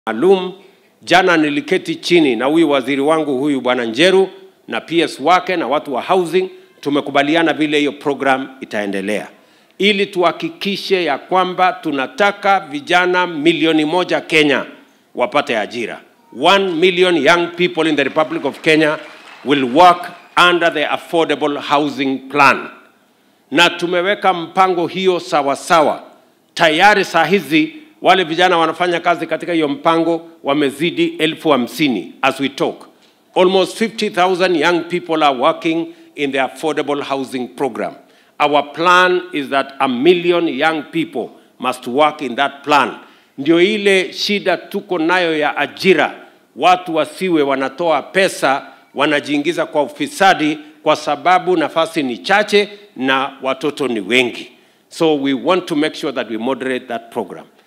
maalum. Jana niliketi chini na huyu waziri wangu huyu bwana Njeru na PS wake na watu wa housing, tumekubaliana vile hiyo program itaendelea ili tuhakikishe ya kwamba tunataka vijana milioni moja Kenya wapate ajira. One million young people in the Republic of Kenya will work under the affordable housing plan, na tumeweka mpango hiyo sawa sawa. Tayari saa hizi wale vijana wanafanya kazi katika hiyo mpango wamezidi elfu hamsini as we talk. Almost 50,000 young people are working in the affordable housing program. Our plan is that a million young people must work in that plan. Ndio ile shida tuko nayo ya ajira, watu wasiwe wanatoa pesa wanajiingiza kwa ufisadi kwa sababu nafasi ni chache na watoto ni wengi. So we want to make sure that we moderate that program.